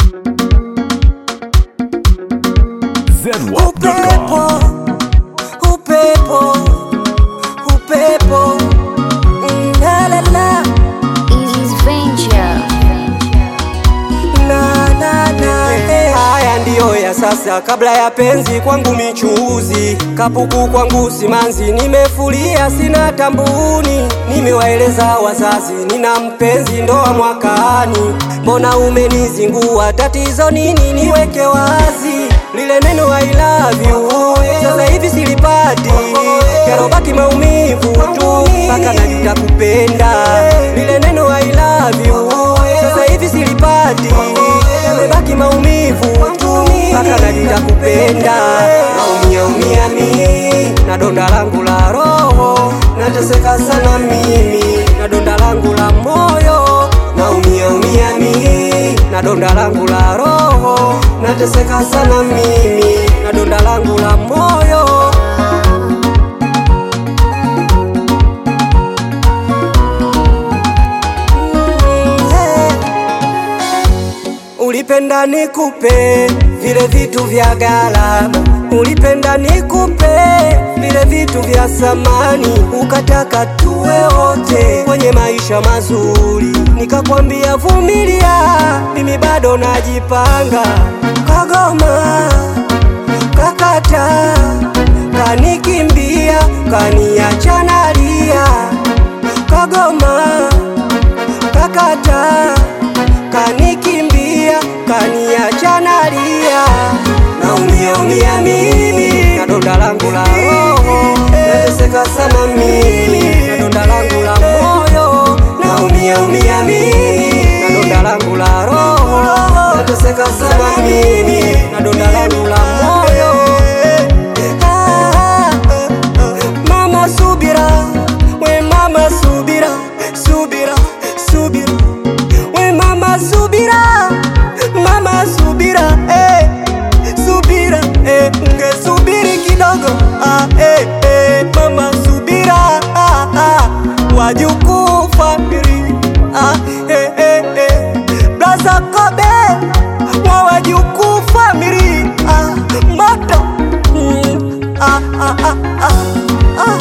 Upepo, upepo, upepo, mm, la la la, Easy's Venture. na na na. eh. Haya ndiyo ya sasa, kabla ya penzi kwangu michuuzi, kapuku kwangu simanzi, nimefulia sina tambuni, nimewaeleza wazazi nina mpenzi, ndoa mwakani, mbona umenizingua? Tatizo nini? Niweke wazi lile neno I love you, sasa hivi silipati, yarobaki maumivu tu, mpaka najuta kupenda lile neno I love you, sasa hivi silipati, yamebaki maumivu tu, mpaka najuta kupenda, naumia umia mimi na donda langu la roho, nateseka sana mimi na donda langu la moyo, naumia umia mimi na donda langu la roho, nateseka sana mimi na donda langu la moyo. Mm, hey. Ulipenda nikupe vile vitu vya gharama, ulipenda nikupe vile vitu vya samani, ukataka tuwe wote kwenye maisha mazuri, nikakwambia vumilia, mimi bado najipanga. Kagoma kakata, kanikimbia, kaniacha nalia. Kagoma kakata kanikimbia kaniacha nalia, naumia umia mimi na donda langu la roho, nateseka sana mimi na donda langu la moyo, naumia umia mimi na donda langu la roho, nateseka sana mimi na donda langu la moyo. Ah, Mama subira, we mama subira, subira, subira we mama subira mama subira eh, subira eh, ungesubiri kidogo ah, eh, eh, mama subira ah, ah, wajukuu famili ah, eh, eh, eh, blaza kobe wa wajukuu famili ah, moto mm, ah, ah, ah, ah, ah.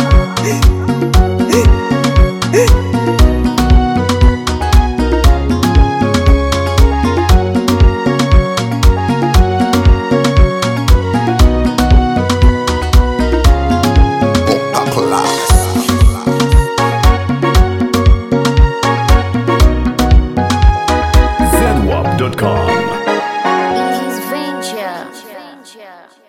zedwap.com. Easy's Venture.